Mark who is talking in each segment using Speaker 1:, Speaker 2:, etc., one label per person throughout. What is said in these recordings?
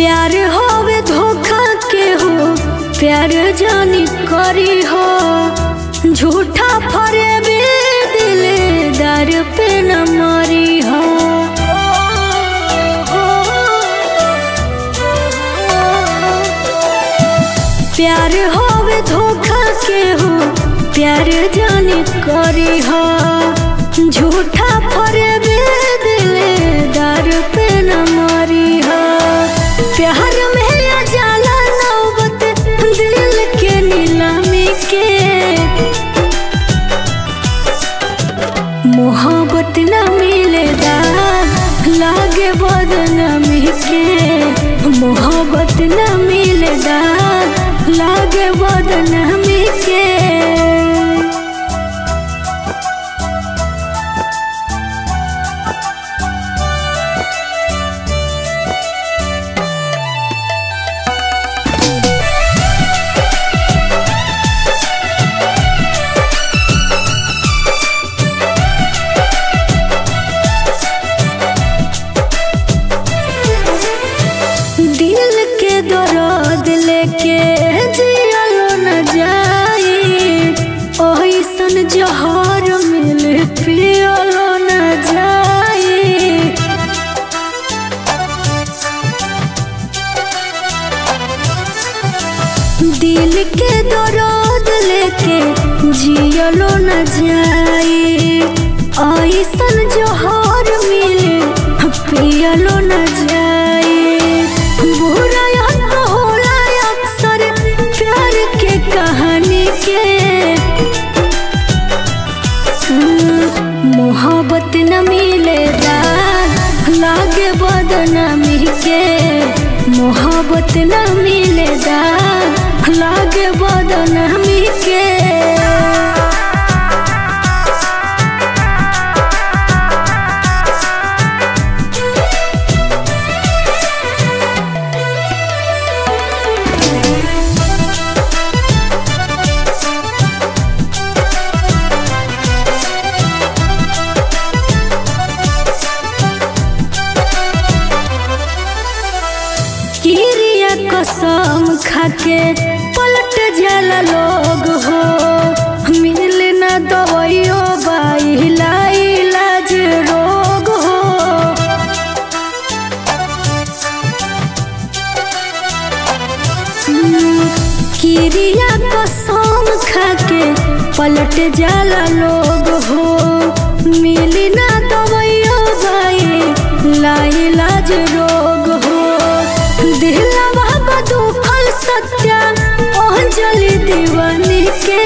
Speaker 1: प्यार होवे धोखा के हो प्यार जानी करी हो झूठा फरे भी दिलदार पे न मरी हो प्यार होवे धोखा के हो प्यार जानी करी हो झूठा फरे भी दिलदार पे न मरी हो प्यार में आ जाला नौबत दिल के नीलामी के मोहब्बत न मिलेगा लागे बदनामी के मोहब्बत न मिलेगा लागे बदनामी के दिल के दर्द लेके जियलो न जाई ओइसन जहर मिल पियलो न जाई दिल के दर्द लेके जियलो न जाई ऐसन जोहर मिले पियलो न जाई बुरा याद तो होला अक्सर प्यार के कहानी के मोहब्बत न मिलेगा लागे बदनामी के मोहब्बत न मिलेगा लागे बदनामी के किरिया कसम खाके पलट जाला लोग हो मिल न दवाइयो बाइला इलाज रोग हो किरिया कसम खाके पलट जाला लोग हो मिल न दवाइयो बाइला इलाज रोग हो दिलवा बदू फल सत्या अंजलि दीवानी के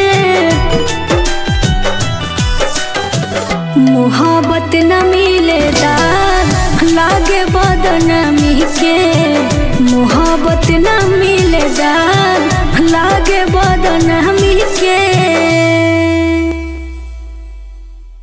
Speaker 1: मोहब्बत न मिलेगा लागे बदनामी के मोहब्बत न मिलेगा लागे बदनामी